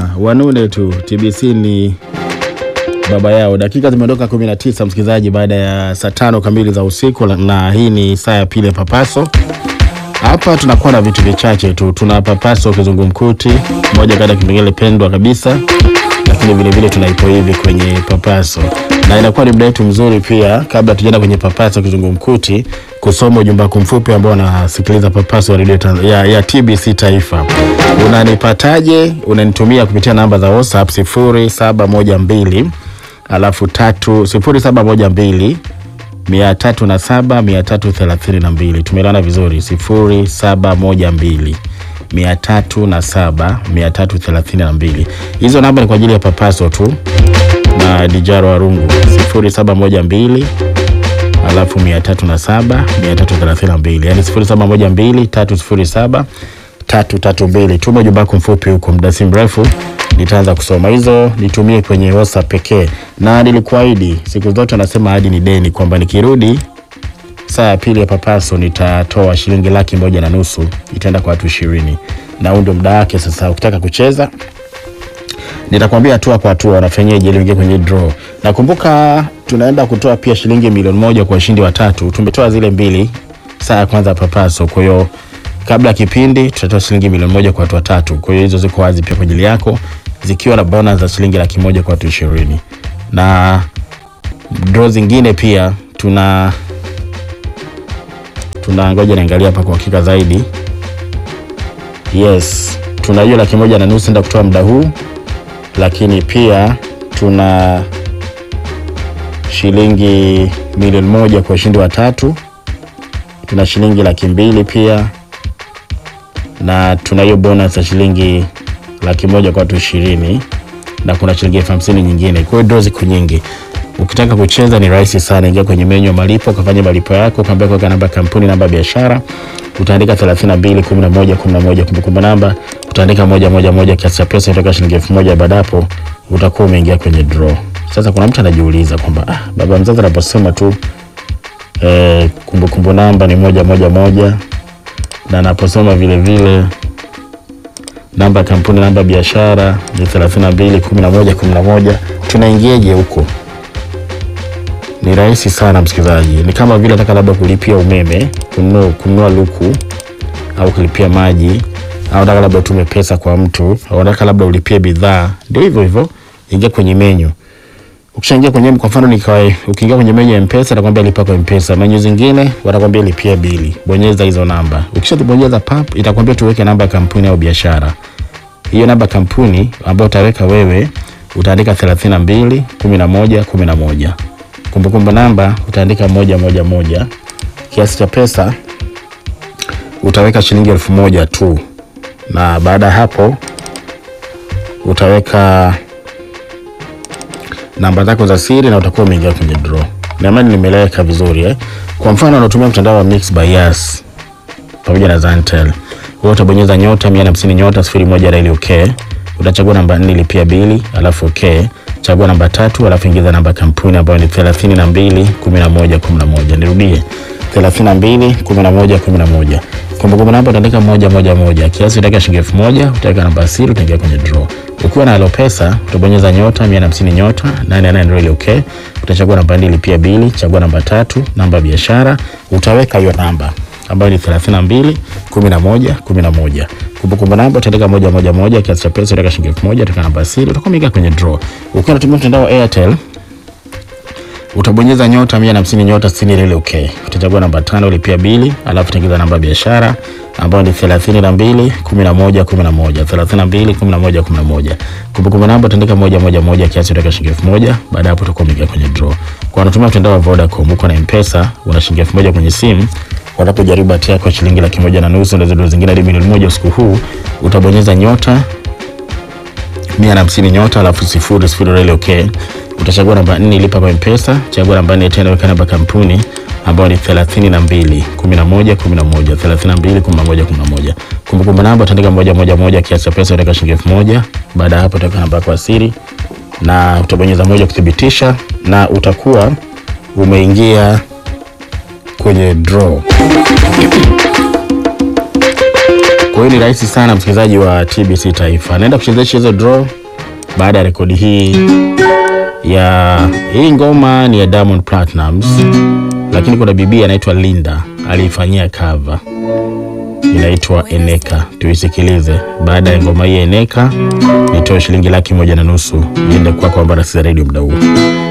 wanune tu. TBC ni baba yao. Dakika zimeondoka 19 msikilizaji, baada ya saa tano kamili za usiku, na hii ni saa ya pili ya Papaso. Hapa tunakuwa na vitu vichache tu, tuna Papaso kizungumkuti, moja kati ya kipengele pendwa kabisa, lakini vilevile tunaipo hivi kwenye Papaso na inakuwa ni muda wetu mzuri pia, kabla tujaenda kwenye Papaso kizungumkuti, kusoma ujumbe wako mfupi ambao unasikiliza Papaso ya, ya, ya TBC Taifa. Unanipataje? Unanitumia kupitia namba za WhatsApp 0712 alafu tatu 0712 mia tatu na saba mia tatu thelathini na mbili. Tumeelewana vizuri? sifuri saba moja mbili mia tatu na saba mia tatu thelathini na mbili. Hizo namba ni kwa ajili ya Papaso tu na Dijaro Warungu, sifuri saba moja mbili alafu mia tatu na saba mia tatu thelathini na mbili, yani sifuri saba moja mbili tatu sifuri saba tatu tatu mbili. Tuma ujumbe wako mfupi huko, muda si mrefu nitaanza kusoma hizo, nitumie kwenye WhatsApp pekee, na nilikuahidi siku zote, nasema hadi ni deni, kwamba nikirudi saa ya pili ya Papaso nitatoa shilingi laki moja na nusu itaenda kwa watu ishirini, na huu ndio muda wake sasa. Ukitaka kucheza nitakwambia hatua kwa hatua wanafanyaje ili uingie kwenye draw. Nakumbuka tunaenda kutoa pia shilingi milioni moja kwa washindi watatu. Tumetoa zile mbili saa ya kwanza Papaso, kwa hiyo kabla ya kipindi tutatoa shilingi milioni moja kwa watu watatu. Kwa hiyo hizo ziko wazi pia kwa ajili yako, zikiwa na bonus za shilingi laki moja kwa watu ishirini na draw zingine pia tuna tuna ngoja niangalia hapa kwa hakika zaidi. Yes, tuna hiyo laki moja na nusu nda kutoa muda huu, lakini pia tuna shilingi milioni moja kwa ushindi wa tatu, tuna shilingi laki mbili pia na tuna hiyo bonus ya shilingi laki moja kwa watu ishirini na kuna shilingi elfu hamsini nyingine. Kwa hiyo draw ziko nyingi. Ukitaka kucheza ni rahisi sana, ingia kwenye menyu ya malipo, ukafanya malipo yako, ukaambia kuweka namba ya kampuni, namba ya biashara, utaandika 32 11 11, kumbukumbu namba utaandika moja moja moja, kiasi cha pesa kutoka shilingi elfu moja. Baada hapo utakuwa umeingia kwenye draw. Sasa kuna mtu anajiuliza kwamba ah, baba mzazi anaposema tu eh, kumbukumbu namba ni moja moja moja na anaposoma vile vile namba ya kampuni, namba ya biashara ni 32 11 11, tunaingiaje huko? Ni rahisi sana msikilizaji, ni kama vile nataka labda kulipia umeme, kununua kununua luku au kulipia maji, au nataka labda utume pesa kwa mtu, au nataka labda ulipie bidhaa. Ndio hivyo hivyo, ingia kwenye menyu. Ukishaingia kwenye kwa mfano nikawa ukiingia kwenye menyu ya M-Pesa atakwambia lipa kwa M-Pesa. Menyu zingine watakwambia lipia bili. Bonyeza hizo namba. Ukishabonyeza pap itakwambia tuweke namba ya kampuni au biashara. Hiyo namba ya kampuni ambayo utaweka wewe utaandika 32 11 11. Kumbukumbu namba utaandika moja moja moja. Kiasi cha pesa utaweka shilingi elfu moja tu, na baada ya hapo utaweka namba zako za siri na utakuwa umeingia kwenye draw. Naamini nimeleweka vizuri eh? Kwa mfano unatumia mtandao wa Mix by Yas pamoja na Zantel. Wewe utabonyeza nyota 150 nyota 01 reli okay. Utachagua namba 4 lipia bili, alafu okay. Chagua namba tatu, alafu ingiza namba kampuni ambayo ni 32 11 11. Nirudie 32 11 11. Kumbukumbu namba utaandika moja moja moja. Kiasi utaweka shilingi elfu moja, utaweka namba siri, utaingia kwenye draw. Ukiwa na Alopesa utabonyeza nyota 150 nyota 88 really okay. Utachagua namba mbili lipia bili, chagua namba tatu, namba ya biashara, utaweka hiyo namba ambayo ni 32 11 11. Kumbukumbu namba utaandika moja moja moja, kiasi cha pesa utaweka shilingi elfu moja, utaweka namba siri, utakuwa umeingia kwenye draw. Ukiwa unatumia mtandao wa Airtel utabonyeza nyota 150 nyota 60 ile okay. Utachagua namba tano ulipia bili, alafu utaingiza namba ya biashara ambayo ni 32 11 11 32 11 11. Kumbukumbu namba utaandika moja moja moja, kiasi utaweka shilingi elfu moja. Baada hapo utakuwa umeingia kwenye draw. Kwa unatumia mtandao wa Vodacom, uko na M-Pesa, una shilingi elfu moja kwenye simu, unapojaribu bahati yako shilingi laki moja na nusu, ndio zingine hadi milioni moja usiku huu, utabonyeza nyota mia na hamsini nyota alafu sifuri sifuri reli okay. Utachagua namba nne lipa kwa M-Pesa, chagua namba nne tena weka namba kampuni ambayo ni 32 11 11 32 11 11. Kumbukumbu namba utaandika moja moja moja, kiasi cha pesa utaweka shilingi elfu moja. Baada ya hapo utaweka namba yako ya siri na utabonyeza moja kuthibitisha, na utakuwa umeingia kwenye draw. Kwa hiyo ni rahisi sana, msikilizaji wa TBC Taifa, naenda kuchezesha hizo draw baada ya rekodi hii ya hii ngoma ni ya Diamond Platnumz, lakini kuna bibi anaitwa Linda aliifanyia cover inaitwa Eneka. Tuisikilize. Baada ya ngoma hii Eneka, nitoe shilingi laki moja na nusu iende kwako ambao nasikiza redio muda huu.